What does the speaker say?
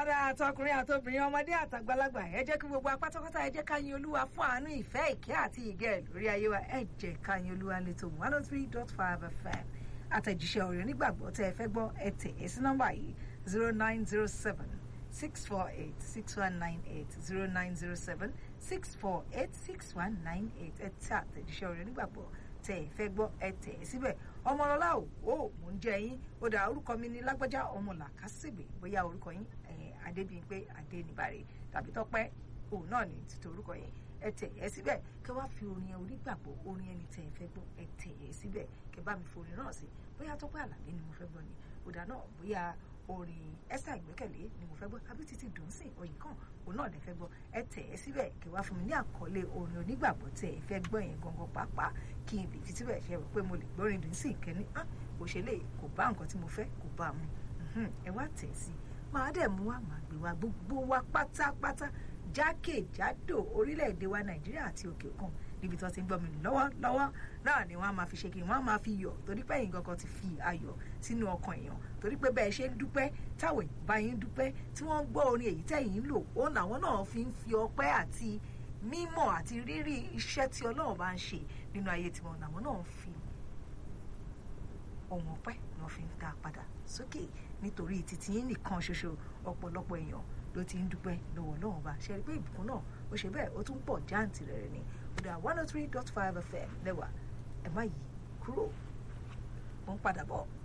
padà àtọkùnrin àtobìnrin ọmọdé àtàgbàlagbà ẹ jẹ́ kí gbogbo apátápátá ẹ jẹ́ ká yin olúwa fún àánú ìfẹ́ ìkẹ́ àti ìgẹ̀ lórí ayé wa ẹ jẹ́ ká yin olúwa létò one oh three dot five fm àtẹ̀jíṣẹ́ ọ̀rẹ́ onígbàgbọ́ tẹ́ ẹ fẹ́ gbọ́ ẹ tẹ̀ ẹ sí nọ́mbà yìí zero nine zero seven six four eight six one nine eight zero nine zero seven six four eight six one nine eight ẹ tẹ àtẹ̀jíṣẹ́ ọ̀rẹ́ onígbàgbọ́ tẹ́ ẹ fẹ́ gbọ́ ẹ tẹ̀ ẹ síbẹ̀ ọmọlọ́lá ò ó mò ń jẹ yín ó dà orúkọ mi ní lágbájá ọmọ làkàsìgbè bóyá orúkọ yín adébíyìnpé adéníbàrè tàbí tọ́pẹ́ òun náà ní títí orúkọ yẹn ẹ tẹ̀ ẹ síbẹ̀ kẹ wá fi orin yẹn onígbàgbọ́ orin ẹni tẹ́ ẹ fẹ́ gbọ́ ẹ tẹ̀ ẹ síbẹ̀ kẹ bá mi forin náà sí bóyá tọ́pẹ́ àlàbí ni mo fẹ́ gbọ́ ni òdà náà bóyá orin esther ìgbẹ́kẹ̀lé ni mo fẹ́ gbọ́ àbí títí dùnsìn òyìn kan òun náà lè fẹ́ gbọ́ ẹ tẹ̀ ẹ síbẹ̀ kẹ wá fún mi ní àkọlé orin onígbàgbọ́ tẹ́ ẹ fẹ́ gbọ́ yẹn gangan pàápàá kí n lè fi síbẹ̀ ṣe rò pé mo lè gbórin dùnsìn kẹ́ni kò ṣe lè kò bá nǹkan tí mo fẹ́ kò bá mu ẹ wá tẹ̀ sí máa dẹ̀ mú wa máa gbé wa gbogbo wa pátápátá jákèjádò orílẹ̀-èdè wa nàìjíríà àti òkè òkun níbi tó ti ń gbọ́ mi lọ́wọ́lọ́wọ́ náà ni wọ́n á máa fi ṣe kí wọ́n á máa fi yọ̀ torí pé ẹ̀yin gangan ti fi ayọ̀ sínú ọkàn èèyàn torí pé bẹ́ẹ̀ ṣe ń dúpẹ́ táwọn èèyàn bá yín dúpẹ́ tí wọ́n ń gbọ́ orin èyí tẹ̀yìn ń lò òun làwọn náà fi ń fi ọpẹ́ àti mímọ̀ àti rírí iṣẹ́ tí ọlọ́run bá ń ṣe nínú ayé tiwọn làwọn náà ń fi ohun ọpẹ́ ni wọ́n fi ń ta padà sókè nítorí títí yín nìkan ṣoṣo ọ̀pọ̀lọpọ̀ èèyàn ló ti ń dúpẹ́ lọ́wọ́ ọlọ́run bá ṣe rí pé ìbùkún náà ó ṣe bẹ́ẹ̀ ó tún pọ̀ jáǹtì rẹ̀ ni ọ̀dà one oh three dot five fm lẹ́wà ẹ̀ má yí kúrò mo ń padà bọ̀.